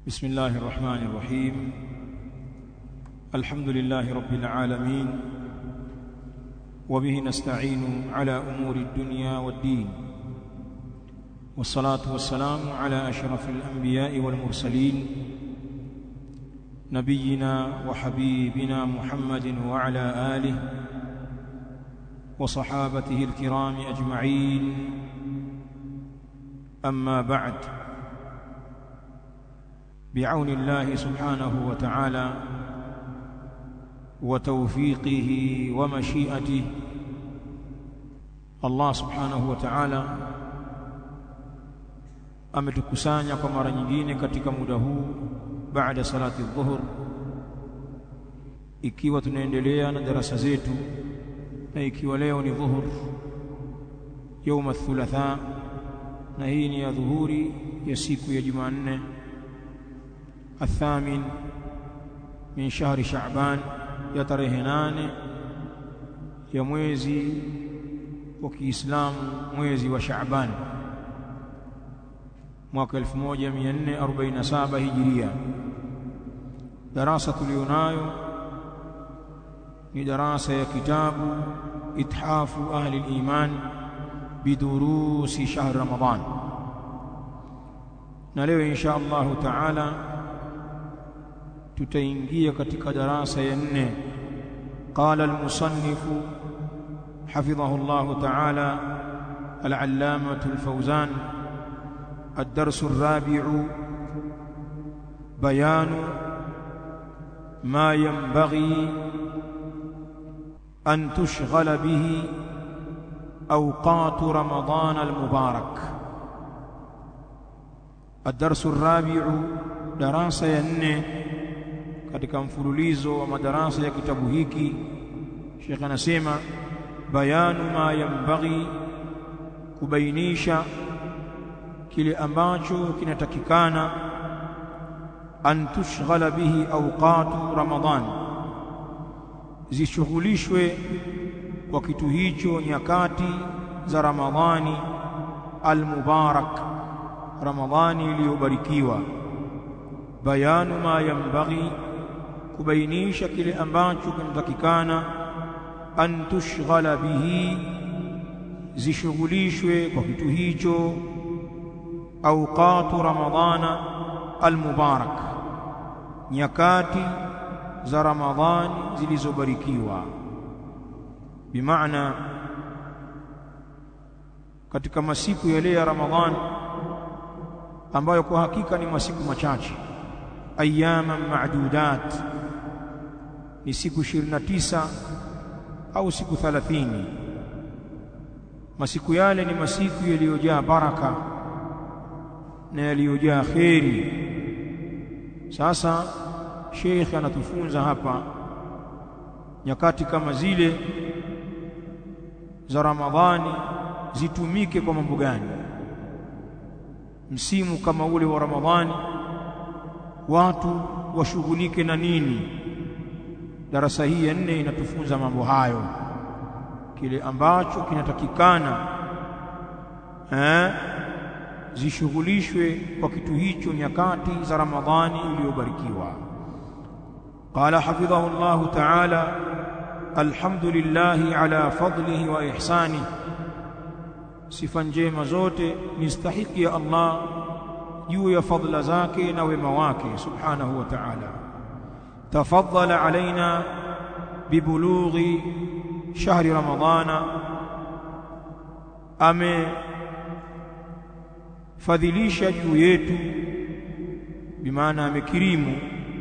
بسم الله الرحمن الرحيم الحمد لله رب العالمين وبه نستعين على امور الدنيا والدين والصلاه والسلام على اشرف الانبياء والمرسلين نبينا وحبيبنا محمد وعلى اله وصحابته الكرام اجمعين اما بعد بعون الله سبحانه وتعالى وتوفيقه ومشيئته Allah subhanahu wa ta'ala ametukusanya kwa mara nyingine katika muda huu baada salati dhuhur ikiwa tunaendelea na darasa zetu na ikiwa leo ni dhuhur يوم الثلاثاء na hii ni ya dhuhuri ya siku ya Jumanne الثامن من شهر شعبان ya tarehe nane ya mwezi wa Kiislamu mwezi wa Shaaban mwaka 1447 Hijiria darasa tulionayo ni darasa ya kitabu ithafu ahli al-iman bidurusi shahr Ramadan na leo insha Allah taala tutaingia katika darasa ya nne qala al-musannif حفظه الله تعالى العلامة الفوزان الدرس الرابع بيان ما ينبغي أن تشغل به أوقات رمضان المبارك الدرس الرابع دراسة ينه katika mfululizo wa madarasa ya kitabu hiki Sheikh anasema bayanu ma yambaghi kubainisha kile ambacho kinatakikana an tushghala bihi awqatu ramadhan zishughulishwe kwa kitu hicho nyakati za ramadhani almubarak ramadhani iliyobarikiwa bayanu ma yambaghi kubainisha kile ambacho kinatakikana an tushghala bihi zishughulishwe kwa kitu hicho awqatu ramadhana almubarak nyakati za ramadhani zilizobarikiwa bimaana katika masiku yale ya ramadhani ambayo kwa hakika ni masiku machache ayyaman ma'dudat ni siku 29 au siku 30 masiku yale ni masiku yaliyojaa baraka na yaliyojaa kheri sasa Sheikh anatufunza hapa nyakati kama zile za Ramadhani zitumike kwa mambo gani msimu kama ule wa Ramadhani watu washughulike na nini darasa hii ya nne inatufunza mambo hayo kile ambacho kinatakikana eh zishughulishwe kwa kitu hicho nyakati za Ramadhani iliyobarikiwa qala hafidhahu Allah ta'ala alhamdulillah ala fadlihi wa ihsani sifa njema zote ni stahiki ya Allah juu ya fadla zake na wema wake subhanahu wa ta'ala تفضل علينا ببلوغ شهر رمضان amefadhilisha juu yetu bimaana amekirimu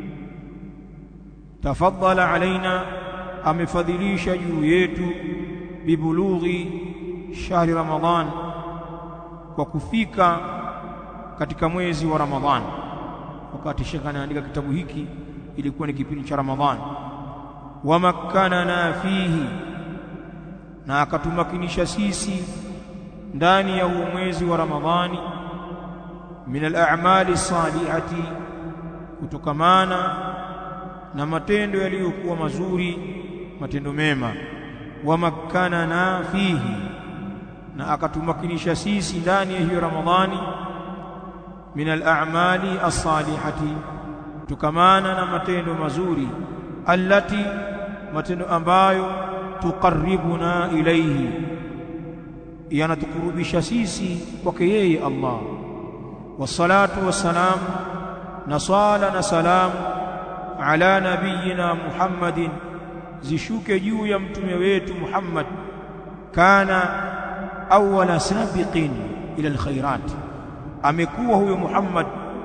tafadhala alaina amefadhilisha juu yetu bibulughi shahri ramadhan kwa kufika katika mwezi wa ramadhan wakati shekha anaandika kitabu hiki ilikuwa ni kipindi cha Ramadhani wamakkanana fihi na akatumakinisha sisi ndani ya huu mwezi wa Ramadhani min al-a'mali salihati kutokamana na matendo yaliyokuwa mazuri matendo mema wamakkanana fihi na akatumakinisha sisi ndani ya hiyo Ramadhani min al-a'mali as-salihati tukamana na matendo mazuri allati matendo ambayo tuqarribuna ilayhi yanatukurubisha sisi kwake yeye Allah wassalatu wassalam na swala na salamu ala nabiyina Muhammadin zishuke juu ya mtume wetu Muhammad kana awwala sabiqin ila alkhairat amekuwa huyo Muhammad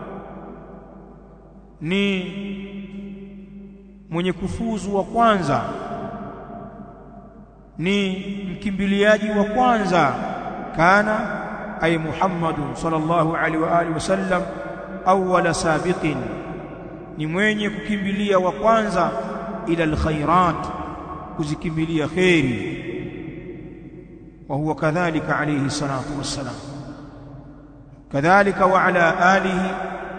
ni mwenye kufuzu wa kwanza ni mkimbiliaji wa kwanza kana ay Muhammad sallallahu alaihi wa alihi wasallam awwala sabiqin ni mwenye kukimbilia wa kwanza ila alkhairat kuzikimbilia khairi wa huwa kadhalika alayhi salatu wassalam kadhalika wa ala alihi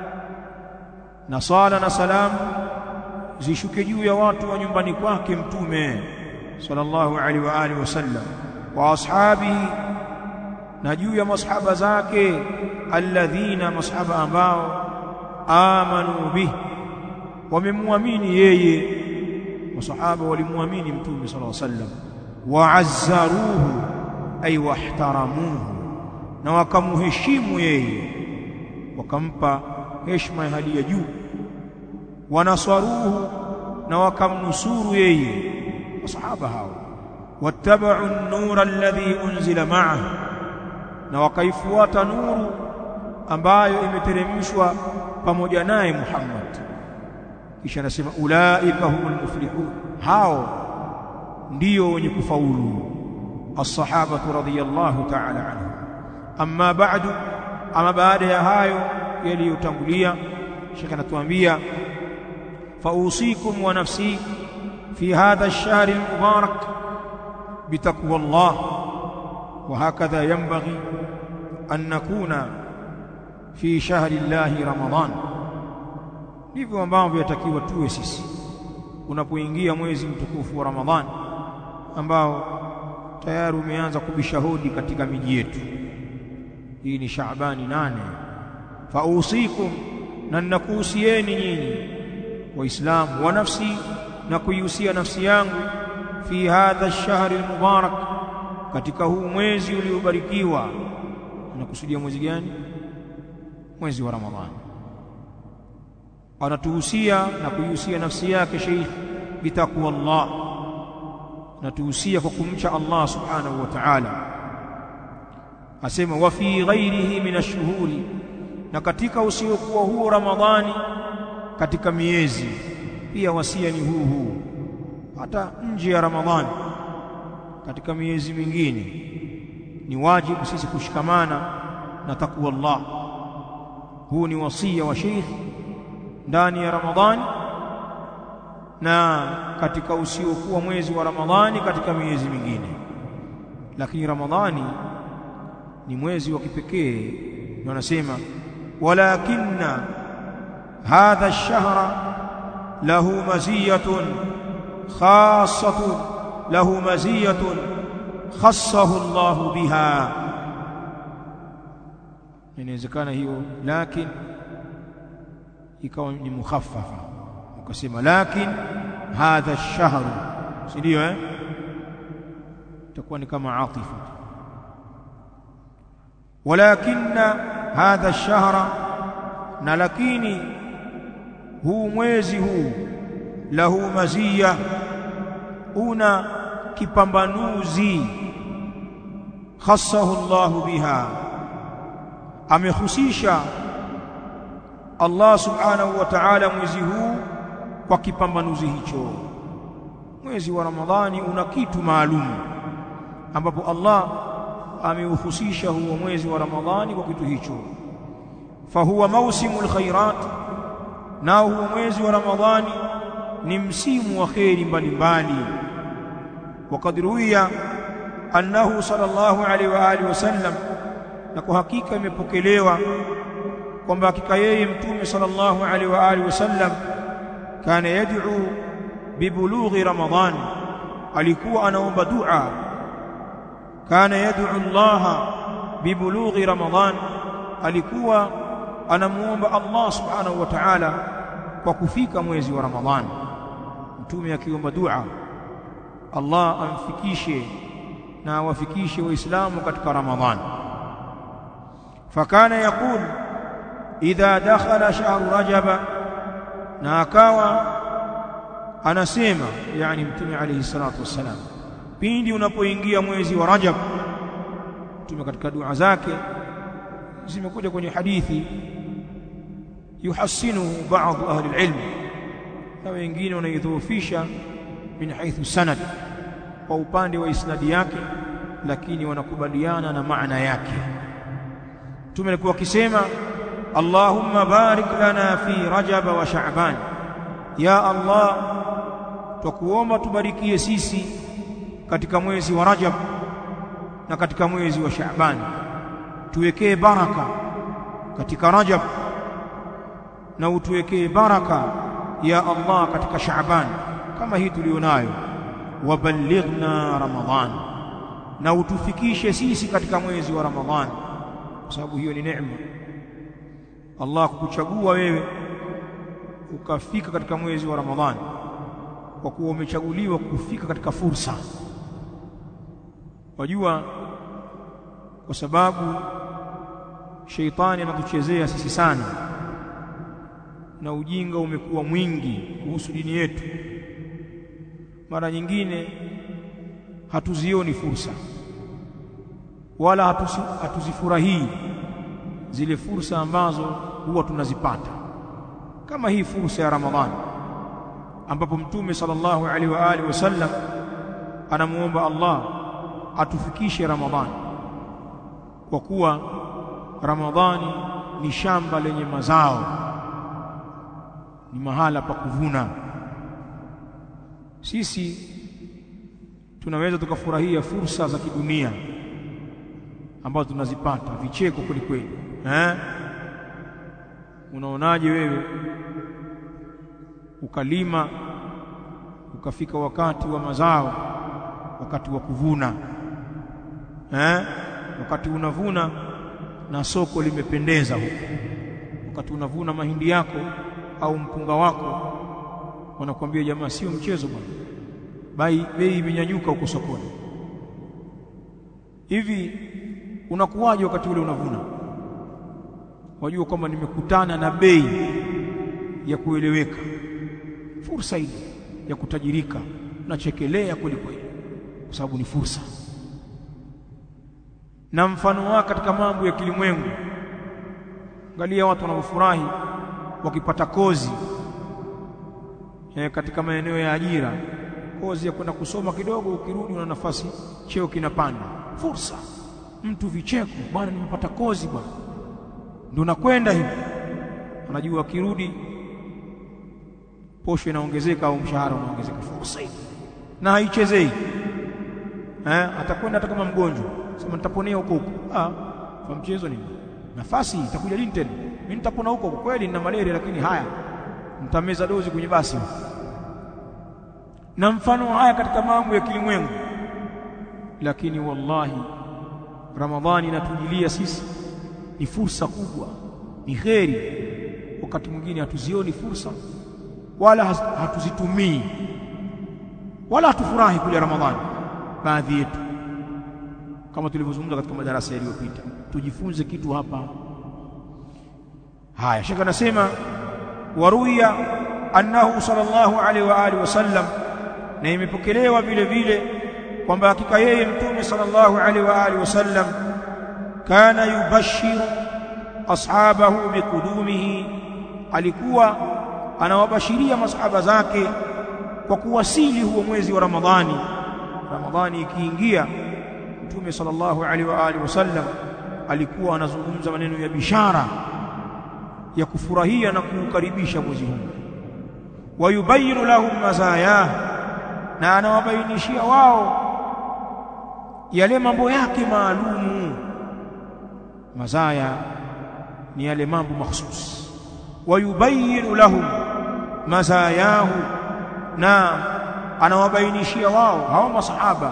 na sala na salam zishuke juu ya watu wa nyumbani kwake mtume sallallahu alaihi wa alihi wasallam wa ashabihi na juu ya masahaba zake alladhina masahaba ambao amanu bihi wamemwamini yeye masahaba walimwamini mtume sallallahu alaihi wasallam waazzaruhu ay wahtaramuhu na wakamuheshimu yeye wakampa heshima ya hali ya juu wanaswaruhu na wakamnusuru yeye masahaba hao wattabau an-nura alladhi unzila ma'ahu na wakaifuata nuru ambayo imeteremshwa pamoja naye Muhammad kisha anasema ulaika humul muflihun hao ndio wenye kufaulu as-sahaba radhiyallahu ta'ala anhu amma ba'du ama baada ya hayo yaliyotangulia shekha anatuambia fausikum wa nafsi fi hadha ash-shahr al-mubarak bitaqwa Allah وهكذا ينبغي أن نكون في شهر الله رمضان ndivyo ambavyo yatakiwa tuwe sisi unapoingia mwezi mtukufu wa Ramadhani ambao tayari umeanza kubisha hodi katika miji yetu hii ni Shaabani nane fausikum na ninakuhusieni nyinyi waislamu wa nafsi na kuihusia nafsi yangu fi hadha ash-shahr al-mubarak katika huu mwezi uliobarikiwa unakusudia mwezi gani mwezi wa Ramadhani anatuhusia na kuihusia nafsi yake Sheikh bitaqwa Allah natuhusia kwa kumcha Allah subhanahu wa ta'ala asema wa fi ghairihi min ash-shuhuri na katika usiokuwa huo Ramadhani katika miezi pia wasia ni huu huu hata nje ya Ramadhani katika miezi mingine ni wajibu sisi kushikamana na takwa Allah huu ni wasia wa Sheikh ndani ya Ramadhani na katika usiokuwa mwezi wa Ramadhani katika miezi mingine lakini Ramadhani ni mwezi wa kipekee ndio anasema walakinna hadha ash-shahra lahu maziyatun khassatun lahu maziyatun khassahu Allah biha inawezekana hiyo lakini ikawa ni mukhaffafa ukasema lakin hadha ash-shahr si ndio eh itakuwa ni kama atifa walakinna hadha ash-shahra na lakini huu mwezi huu lahu maziya una kipambanuzi khassahu Allah biha amehusisha Allah subhanahu wa ta'ala mwezi huu kwa kipambanuzi hicho mwezi wa Ramadhani una kitu maalum ambapo Allah ameuhusisha huo mwezi wa Ramadhani kwa kitu hicho fahuwa mausimul khairat nao huo mwezi wa Ramadhani ni msimu wa kheri mbalimbali وقد روي أنه صلى الله عليه وآله وسلم na kwa hakika imepokelewa kwamba hakika yeye mtume sallallahu alaihi wa alihi wasallam kana yad'u bibulughi ramadhan alikuwa anaomba dua kana yad'u Allah bibulughi ramadhan alikuwa anamuomba Allah subhanahu wa ta'ala kwa kufika mwezi wa Ramadhani mtume akiomba dua Allah amfikishe na awafikishe waislamu katika Ramadhani fakana yakul idha dakhala shahru rajaba na akawa anasema yani mtume alayhi salatu wassalam pindi unapoingia mwezi wa Rajab mtume katika dua zake zimekuja kwenye hadithi yuhassinuhu baadhi ahli alilm na wengine wanaidhoofisha min haithu sanad kwa upande wa isnadi yake lakini wanakubaliana na maana yake mtume alikuwa akisema Allahumma barik lana fi Rajab wa Sha'ban ya Allah twakuomba tubarikie sisi katika mwezi wa Rajab na katika mwezi wa Sha'ban tuwekee baraka katika Rajab na utuwekee baraka ya Allah katika Sha'ban kama hii tulionayo waballighna Ramadhan na utufikishe sisi katika mwezi wa Ramadhan kwa sababu hiyo ni neema Allah kukuchagua wewe ukafika katika mwezi wa Ramadhani kwa kuwa umechaguliwa kufika katika fursa wajua kwa sababu sheitani anatuchezea sisi sana na ujinga umekuwa mwingi kuhusu dini yetu mara nyingine hatuzioni fursa wala hatusi, hatuzifurahii zile fursa ambazo huwa tunazipata kama hii fursa ya Ramadhani ambapo mtume sallallahu alaihi wa alihi wasallam anamuomba Allah atufikishe Ramadhani kwa kuwa Ramadhani ni shamba lenye mazao ni mahala pa kuvuna sisi tunaweza tukafurahia fursa za kidunia ambazo tunazipata vicheko kweli kweli eh unaonaje wewe ukalima ukafika wakati wa mazao wakati wa kuvuna eh wakati unavuna na soko limependeza huko wakati unavuna mahindi yako au mpunga wako wanakuambia jamaa sio mchezo bwana bai bei imenyanyuka huko sokoni hivi unakuwaje wakati ule unavuna wajua kwamba nimekutana na bei ya kueleweka fursa ile ya kutajirika unachekelea kweli kweli kwa sababu ni fursa na mfano wake katika mambo ya kilimwengu angalia watu wanaofurahi wakipata kozi e, katika maeneo ya ajira kozi ya kwenda kusoma kidogo ukirudi una nafasi cheo kinapanda fursa mtu vicheko bwana nimepata kozi bwana ndio nakwenda hivi anajua akirudi posho inaongezeka au mshahara unaongezeka fursa hii na haichezei eh atakwenda hata kama mgonjwa sema nitaponea huko huko ah kwa mchezo nini nafasi itakuja lini tena mimi nitapona huko kweli nina malaria lakini haya mtameza dozi kwenye basi na mfano haya katika mambo ya kilimwengu lakini wallahi ramadhani inatujilia sisi ni fursa kubwa ni kheri wakati mwingine hatuzioni fursa wala hatuzitumii wala hatufurahi kuja ramadhani baadhi yetu kama tulivyozungumza katika madarasa yaliyopita tujifunze kitu hapa haya shaka anasema waruya annahu sallallahu alaihi wa alihi wasallam na imepokelewa vile vile kwamba hakika yeye mtume sallallahu alaihi wa alihi wasallam kana yubashiru ashabahu biqudumihi alikuwa anawabashiria masahaba zake kwa kuwasili huo mwezi wa Ramadhani Ramadhani ikiingia mtume sallallahu alaihi wa alihi wasallam alikuwa anazungumza maneno ya bishara ya kufurahia na kuukaribisha mwezi huu wayubayinu lahum mazayah na anawabainishia wao yale mambo yake maalumu mazaya ni yale mambo mahsusi wayubayinu lahum mazayahu na anawabainishia wao hao masahaba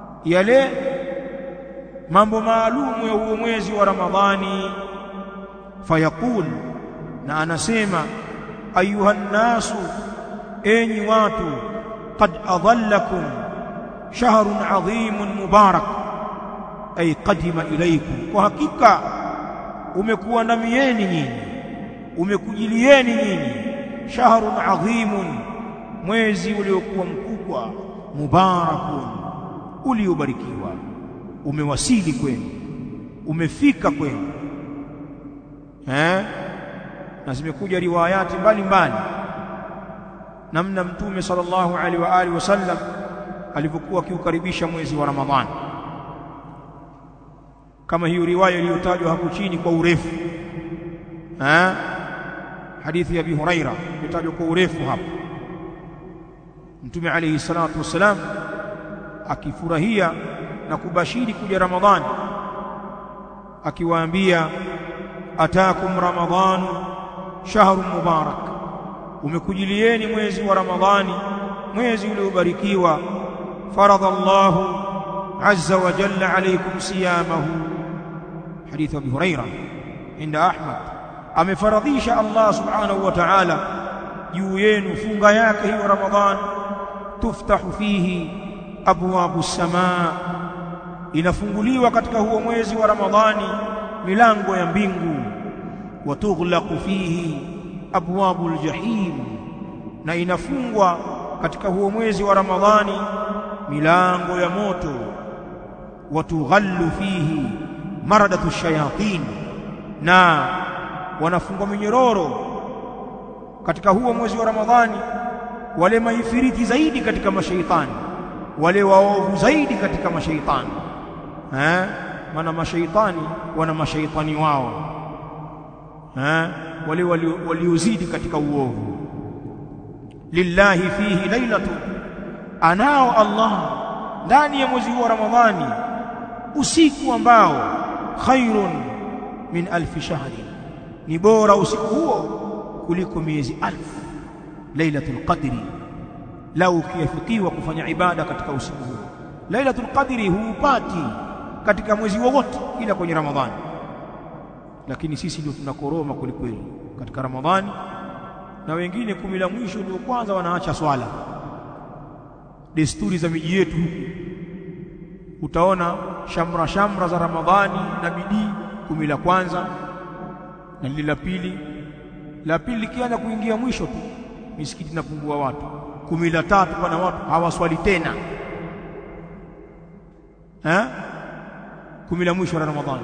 yale mambo maalumu ya huo mwezi wa Ramadhani fayaqul na anasema ayuha nnasu enyi watu qad adhallakum shahrun adhimun mubarak ay qadima ilaykum kwa hakika umekuandamieni nyinyi umekujilieni nyinyi shahrun adhimun mwezi uliokuwa mkubwa mubarakun uliobarikiwa umewasili kwenu umefika kwenu eh na zimekuja riwayati mbalimbali namna mtume sallallahu alaihi wa alihi wasallam alivyokuwa akiukaribisha mwezi wa Ramadhani kama hiyo riwaya iliyotajwa hapo chini kwa urefu eh hadithi ya Abi Huraira iliyotajwa kwa urefu hapo mtume alayhi salatu wassalam akifurahia na kubashiri kuja Ramadhani akiwaambia atakum ramadhanu shahrun mubarak umekujilieni mwezi wa ramadhani mwezi uliobarikiwa faradha Allahu azza wa jalla alaykum siyamahu hadith Abi Huraira inda Ahmad amefaradhisha Allah subhanahu wa ta'ala juu yenu funga yake hiyo ramadhan tuftahu fihi abwabu samaa inafunguliwa katika huo mwezi wa ramadhani milango ya mbingu watughlaqu fihi abwabul jahim na inafungwa katika huo mwezi wa ramadhani milango ya moto watughallu fihi maradatu shayatin na wanafungwa minyororo katika huo mwezi wa ramadhani wale maifiriti zaidi katika mashaitani wale waovu zaidi katika mashaitani eh maana mashaitani wana mashaitani wao eh wale waliozidi katika uovu lillahi fihi lailatu anao Allah ndani ya mwezi wa Ramadhani usiku ambao khairun min alfi shahri ni bora usiku huo kuliko miezi alfu lailatul qadri lau ukiafikiwa kufanya ibada katika usiku huo lailatul qadri huupati katika mwezi wowote ila kwenye Ramadhani lakini sisi ndio tunakoroma kwelikweli katika Ramadhani na wengine kumi la mwisho ndio kwanza wanaacha swala desturi za miji yetu utaona shamra shamra za Ramadhani na bidii kumi la kwanza na lile la pili la pili likianza kuingia mwisho tu misikiti inapungua watu kumi la tatu pana watu hawaswali tena eh kumi la mwisho la Ramadhani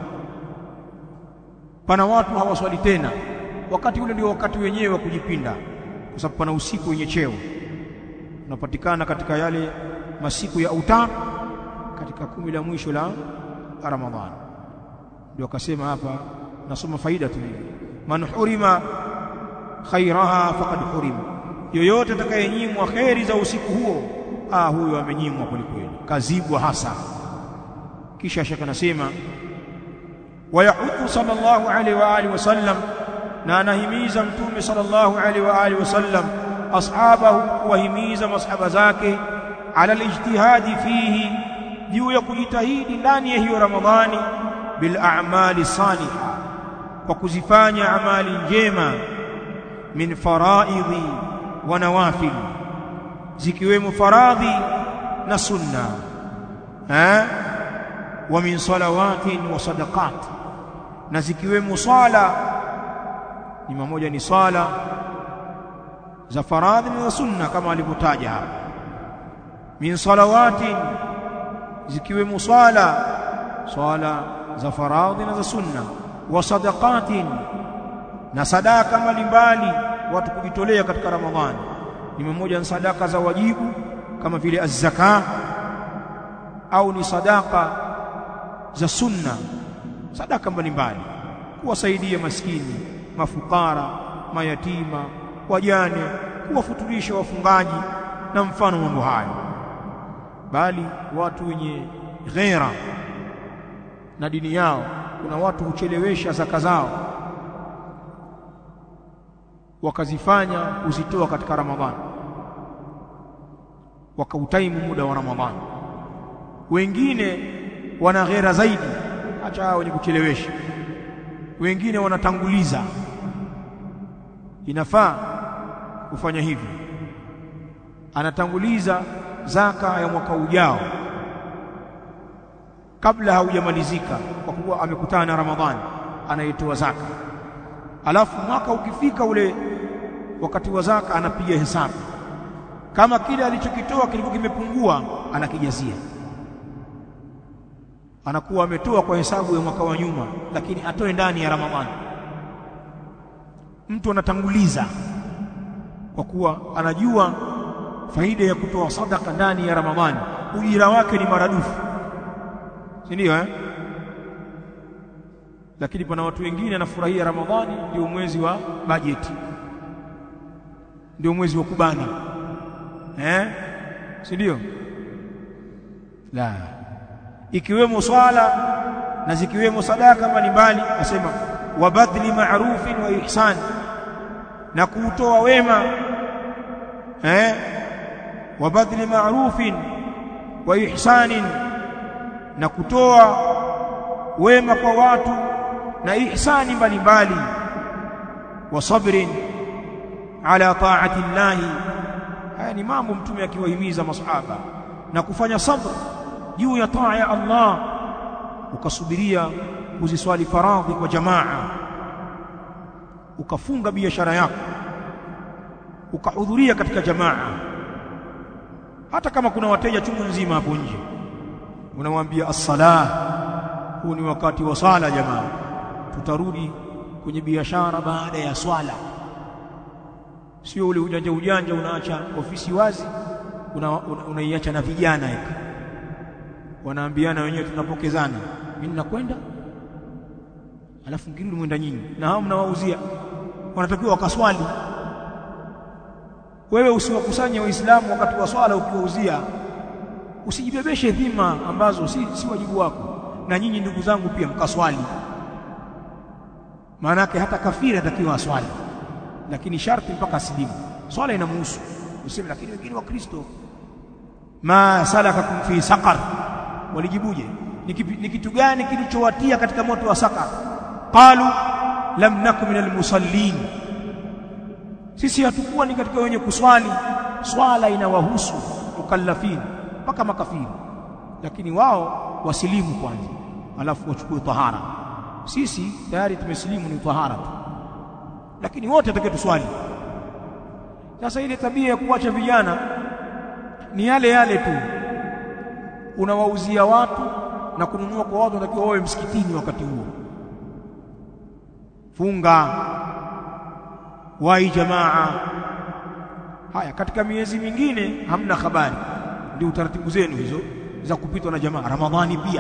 pana watu hawaswali tena wakati ule ndio wakati wenyewe wa kujipinda kwa sababu pana usiku wenye cheo unapatikana katika yale masiku ya autar katika kumi la mwisho la Ramadhani ndio akasema hapa nasoma faida tu man hurima khairaha faqad hurima yoyote atakayenyimwa kheri za usiku huo ah huyo amenyimwa kwelikweli kazibwa hasa kisha shaka nasema wayahudhu sallallahu alaihi wa alihi wasallam na anahimiza mtume sallallahu alaihi wa alihi wasallam ashabahu kuwahimiza masahaba zake ala alijtihadi fihi juu ya kujitahidi ndani ya hiyo ramadhani bil a'mali salihah kwa kuzifanya amali njema min faraidhi wa nawafil zikiwemo faradhi na sunna eh wa min salawatin wa sadaqat na zikiwemo sala ni mamoja ni sala za faradhi na sunna kama alivyotaja hapa min salawatin zikiwemo swala swala za faradhi na za sunna wa sadaqatin na sadaka mbalimbali watu kujitolea katika ramadhani ni mmoja ni sadaka za wajibu kama vile az-zaka au ni sadaka za sunna sadaka mbalimbali kuwasaidia maskini mafukara mayatima wajane kuwafuturisha wafungaji na mfano mambo hayo bali watu wenye ghera na dini yao kuna watu huchelewesha zaka zao wakazifanya kuzitoa katika Ramadhani wakautaimu muda wa Ramadhani wengine wana ghera zaidi acha hao wenye kuchelewesha wengine wanatanguliza inafaa kufanya hivyo anatanguliza zaka ya mwaka ujao kabla haujamalizika kwa kuwa amekutana na Ramadhani anaitoa zaka alafu mwaka ukifika ule wakati wa zaka anapiga hesabu kama kile alichokitoa kilikuwa kimepungua anakijazia anakuwa ametoa kwa hesabu ya mwaka wa nyuma lakini atoe ndani ya Ramadhani mtu anatanguliza kwa kuwa anajua faida ya kutoa sadaka ndani ya Ramadhani ujira wake ni maradufu si ndio eh lakini pana watu wengine anafurahia Ramadhani ndio mwezi wa bajeti ndio mwezi wa kubana eh si ndio la ikiwemo swala na zikiwemo sadaka mbalimbali asema wa badli ma'rufin wa ihsan na kuutoa wema eh wa badli ma'rufin wa ihsanin na kutoa wema kwa watu na ihsani mbalimbali wa sabrin ala ta'ati llahi haya ni mambo mtume akiwahimiza masahaba na kufanya sabr juu ya taa ya Allah ukasubiria kuziswali faradhi kwa jamaa ukafunga biashara yako ukahudhuria katika jamaa hata kama kuna wateja chungu nzima hapo nje unamwambia as-salah huu ni wakati wa sala jamaa tutarudi kwenye biashara baada ya swala sio ule ujanja ujanja unaacha ofisi wazi unaiacha una, una na vijana hivi wanaambiana wenyewe tunapokezana mimi ninakwenda alafu mkirudi mwenda nyinyi na hao mnawauzia wanatakiwa wakaswali wewe usiwakusanye waislamu wakati wa swala ukiwauzia usijibebeshe dhima ambazo si, si wajibu wako na nyinyi ndugu zangu pia mkaswali maana yake hata kafiri atakiwa aswali lakini sharti mpaka asilimu swala inamhusu useme lakini wengine wa Kristo ma salakakum fi saqar walijibuje ni kitu gani kilichowatia katika moto wa saqar qalu lam nakum minal musallin sisi hatukuwa ni katika wenye kuswali swala inawahusu mukallafin mpaka makafiri lakini wao wasilimu kwanza alafu wachukue tahara sisi tayari tumesilimu ni tahara tu lakini wote atakaye tuswali sasa ile tabia ya kuacha vijana ni yale yale tu unawauzia watu na kununua kwa watu wanatakiwa wawe msikitini wakati huo funga wai jamaa haya katika miezi mingine hamna habari ndio utaratibu zenu hizo za kupitwa na jamaa ramadhani pia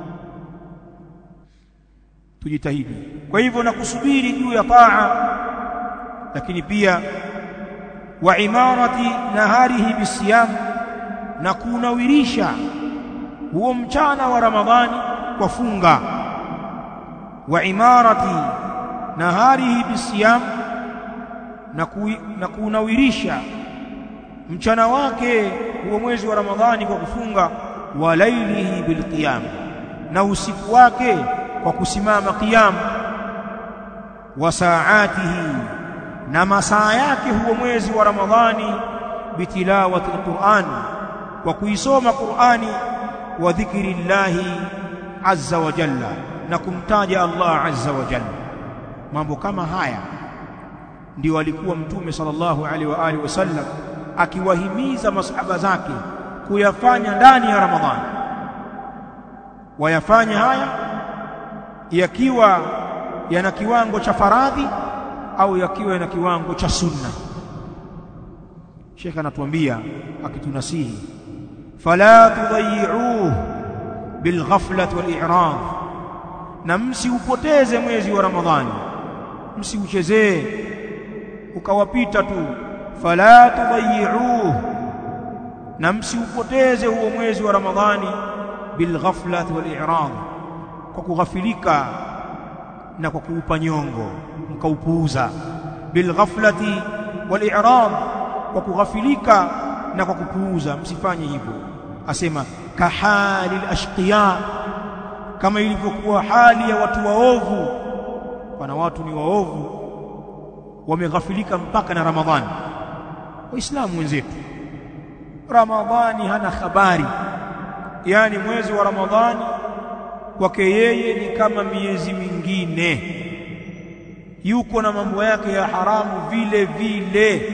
tujitahidi kwa hivyo na kusubiri juu ya taa lakini pia wa imarati naharihi bisiyam na kunawirisha huo mchana wa ramadhani kwa funga wa imarati naharihi bisiyam na, ku, na kunawirisha mchana wake huo mwezi wa ramadhani kwa kufunga wa lailihi bilqiyam na usiku wake kwa kusimama qiyam wa saatihi na masaa yake huo mwezi wa ramadhani bitilawati alquran kwa kuisoma qurani wa dhikri llahi azza wa jalla na kumtaja Allah azza wa jalla mambo kama haya ndio alikuwa mtume sallallahu alaihi wa alihi wasallam akiwahimiza masahaba zake kuyafanya ndani ya ramadhani wayafanya haya yakiwa yana kiwango cha faradhi au yakiwa yana kiwango cha sunna Sheikh anatuambia akitunasihi fala tudayyi'uhu bilghaflati wal-i'rad na msiupoteze mwezi wa ramadhani msiuchezee ukawapita tu fala tudayyi'uhu na msiupoteze huo mwezi wa ramadhani bilghaflati wal-i'rad kwa kughafilika na kwa kuupa nyongo mkaupuuza bilghaflati wal-i'rad kwa kughafilika na kwa kupuuza msifanye hivyo asema kahali ashqiya kama ilivyokuwa hali ya watu waovu pana watu ni waovu wameghafilika mpaka na Ramadhani waislamu wenzetu Ramadhani hana habari yani mwezi wa Ramadhani kwake yeye ni kama miezi mingine yuko na mambo yake ya haramu vile vile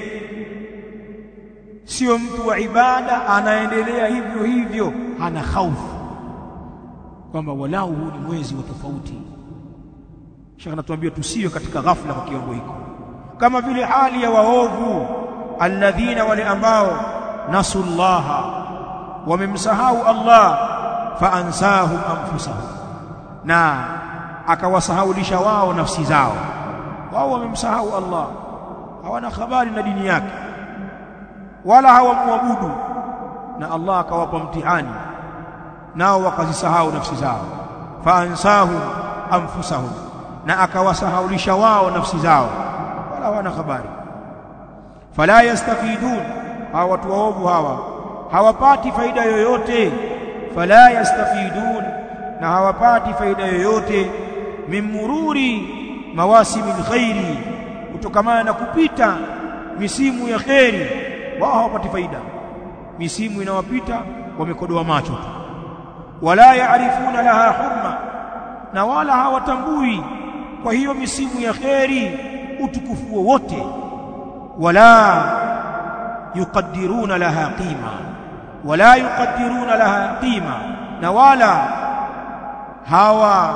sio mtu wa ibada anaendelea hivyo hivyo hana hofu kwamba walau huu ni mwezi wa tofauti shaka anatuambia tusiwe katika ghafla kwa kiwango hiko kama vile hali ya waovu alladhina wale ambao nasullaha wamemsahau Allah faansahum anfusahum na akawasahaulisha wao nafsi zao wao wamemsahau Allah hawana habari na dini yake wala hawamwabudu na Allah akawapa mtihani nao wakazisahau nafsi zao faansahum anfusahum na akawasahaulisha wao nafsi zao wala hawana habari fala yastafidun hawa watu waovu hawa hawapati faida yoyote fala yastafidun na hawapati faida yoyote min mururi mawasimil khairi kutokamana na kupita misimu ya kheri wao hawapati faida misimu inawapita wamekodoa macho tu wala yaarifuna laha hurma na wala hawatambui kwa hiyo misimu ya kheri utukufu wowote wala yuqaddiruna laha qima wala yuqaddiruna laha qima na wala hawa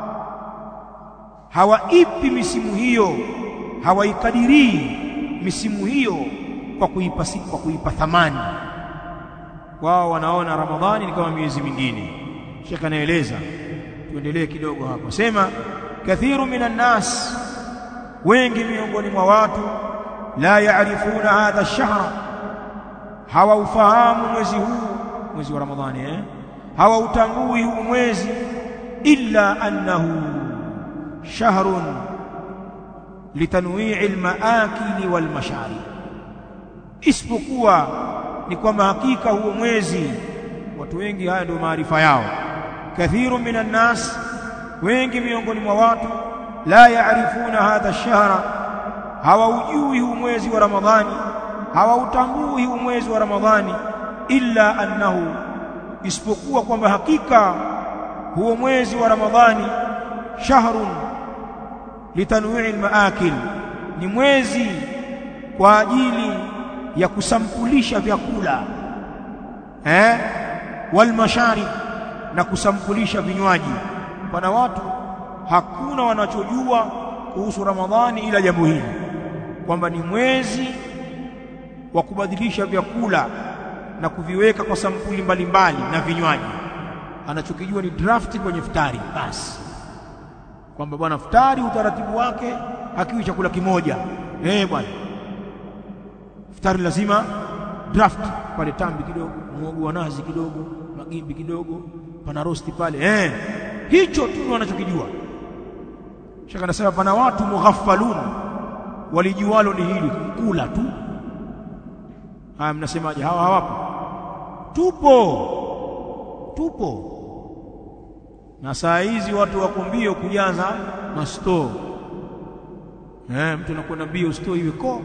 hawaipi misimu hiyo hawaikadirii misimu hiyo kwa kuipa kwa kuipa thamani wao wanaona ramadhani ni kama miezi mingine shekha anaeleza tuendelee kidogo hapo sema kathiru minan nas wengi miongoni mwa watu la yaarifuna hadha ash-shahra hawaufahamu mwezi huu mwezi wa ramadhani eh hawautambui huu mwezi illa annahu shahrun litanwi'i al-maakili wal mashari isipokuwa ni kwamba hakika huo mwezi watu wengi haya ndio maarifa yao kathiru minan nas wengi miongoni mwa watu la yaarifuna hadha ash-shahra hawaujui huu mwezi wa ramadhani hawautambui huu mwezi wa ramadhani illa annahu isipokuwa kwamba hakika huo mwezi wa ramadhani shahrun litanwi'i al-maakil ni mwezi kwa ajili ya kusampulisha vyakula eh wal masharib na kusampulisha vinywaji pana watu hakuna wanachojua kuhusu ramadhani ila jambo hili kwamba ni mwezi wa kubadilisha vyakula na kuviweka kwa sampuli mbalimbali na vinywaji anachokijua ni draft kwenye futari basi kwamba bwana futari utaratibu wake hakiwi chakula kimoja eh bwana futari lazima draft pale tambi kidogo muogo wa nazi kidogo magimbi kidogo pana rosti pale eh hicho tu wanachokijua shaka nasema pana watu mughaffalun walijualo ni hili kula tu haya mnasemaje hawa hawapo tupo tupo na saa hizi watu wako mbio kujaza masto eh mtu anakwenda mbio store iwe ko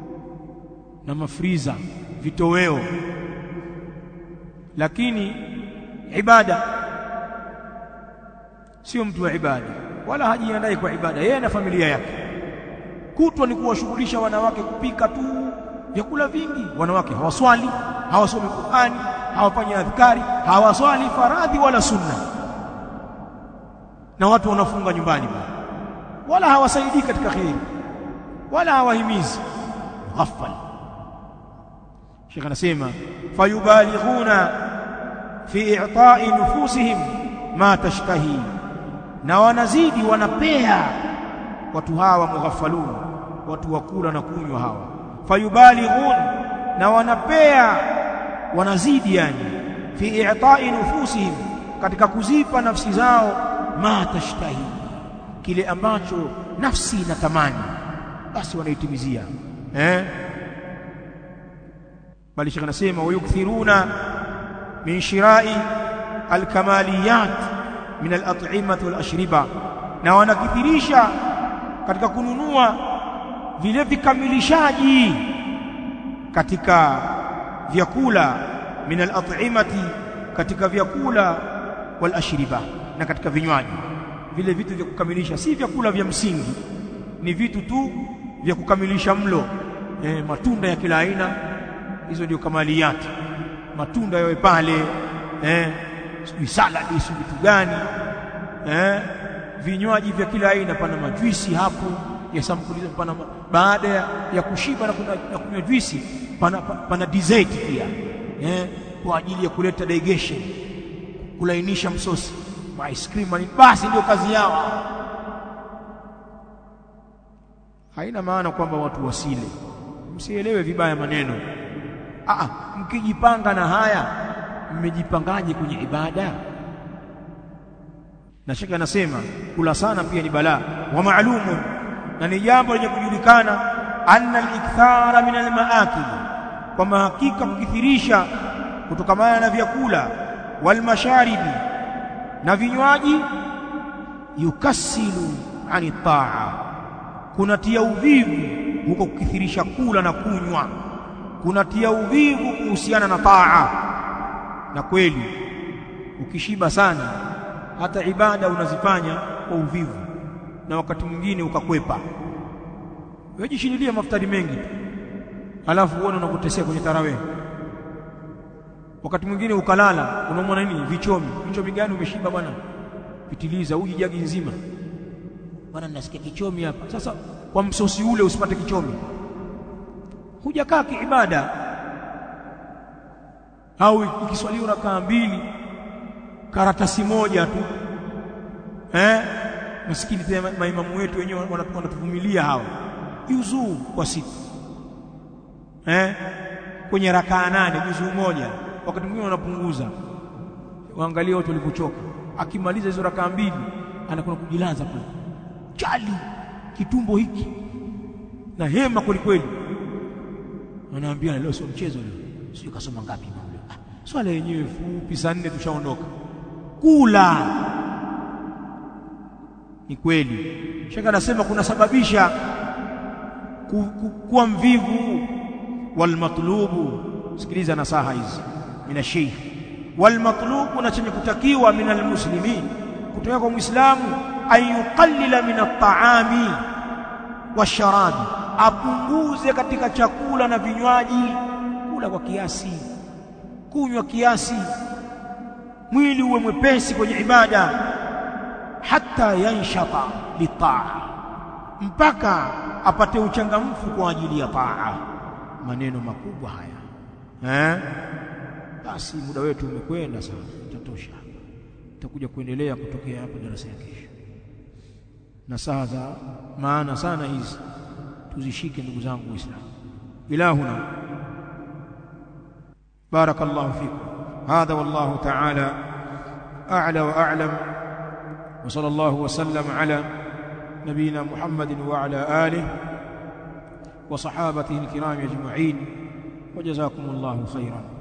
na mafriza vitoweo lakini ibada sio mtu wa ibada wala hajiandai kwa ibada yeye na familia yake kutwa ni kuwashughulisha wanawake kupika tu vyakula vingi wanawake hawaswali hawasomi Qur'ani hawafanyi adhkari hawaswali faradhi wala sunna na watu wanafunga nyumbani wala hawasaidii katika kheri wala hawahimizi ghaffal Sheikh anasema fayubalighuna fi i'ta'i nufusihim ma tashtahi na wanazidi wanapea watu hawa mughafalun watu wakula na kunywa hawa fayubalighun na wanapea wanazidi yani fi i'ta'i nufusihim katika kuzipa nafsi zao ma tashtahi kile ambacho nafsi inatamani basi wanaitimizia eh bali shekh anasema wayukthiruna min shirai alkamaliyat min alat'imati walashriba na wanakithirisha katika kununua vile vikamilishaji katika vyakula min al-at'imati katika vyakula wal ashriba na katika vinywaji vile vitu vya kukamilisha si vyakula vya msingi ni vitu tu vya kukamilisha mlo e, matunda ya kila aina hizo ndio kamaliyati matunda yawe pale eh sijui salad si vitu gani eh vinywaji vya kila aina pana majuisi hapo ya sampuli pana baada ya, ya kushiba na kunywa juisi pana, pana dessert pia eh kwa ajili ya kuleta digestion kulainisha msosi ice cream basi ndio kazi yao haina maana kwamba watu wasile msielewe vibaya maneno ah mkijipanga na haya mmejipangaje kwenye ibada na shaka anasema kula sana pia ni balaa wa maalumu na ni jambo lenye kujulikana anna al-ikthara min al-maakil kwamba hakika kukithirisha kutokamana na vyakula wal masharibi na vinywaji yukasilu ani taa kunatia uvivu huko kukithirisha kula na kunywa kunatia uvivu kuhusiana na taa na kweli ukishiba sana hata ibada unazifanya kwa uvivu na wakati mwingine ukakwepa wewe jishindilie maftari mengi tu alafu uone unakutesea kwenye tarawih wakati mwingine ukalala unaumwa nini vichomi vichomi gani umeshiba bwana pitiliza uji jagi nzima bwana nasikia kichomi hapa sasa kwa msosi ule usipate kichomi hujakaa kiibada au ikiswaliwa rakaa mbili karatasi moja tu eh maskini tena maimamu wetu wenyewe wanatuvumilia hawa juzuu kwa siku eh kwenye rakaa nane juzuu moja wakati mwingine wanapunguza waangalie watu walipochoka akimaliza hizo rakaa mbili anakwenda kujilaza pale chali kitumbo hiki na hema kweli kweli wanaambia leo sio mchezo leo sio kasoma ngapi bure ah, swala yenyewe fupi saa nne tushaondoka kula ni kweli shaka anasema kunasababisha ku, ku, kuwa mvivu walmatlubu sikiliza nasaha hizi mina sheikh walmatlubu na chenye kutakiwa min almuslimin kutoka kwa muislamu ayuqallila min at-ta'ami washarabi apunguze katika chakula na vinywaji kula kwa kiasi kunywa kiasi mwili uwe mwepesi kwenye ibada hata yanshata litaa mpaka apate uchangamfu kwa ajili ya taa maneno makubwa haya eh basi muda wetu umekwenda sana tutatosha hapa tutakuja kuendelea kutokea hapo darasa ya kesho na saa za maana sana hizi tuzishike ndugu zangu waislamu ilahuna barakallahu fikum هذا والله تعالى أعلى وأعلم وصلى الله وسلم على نبينا محمد وعلى آله وصحابته الكرام أجمعين وجزاكم الله خيرا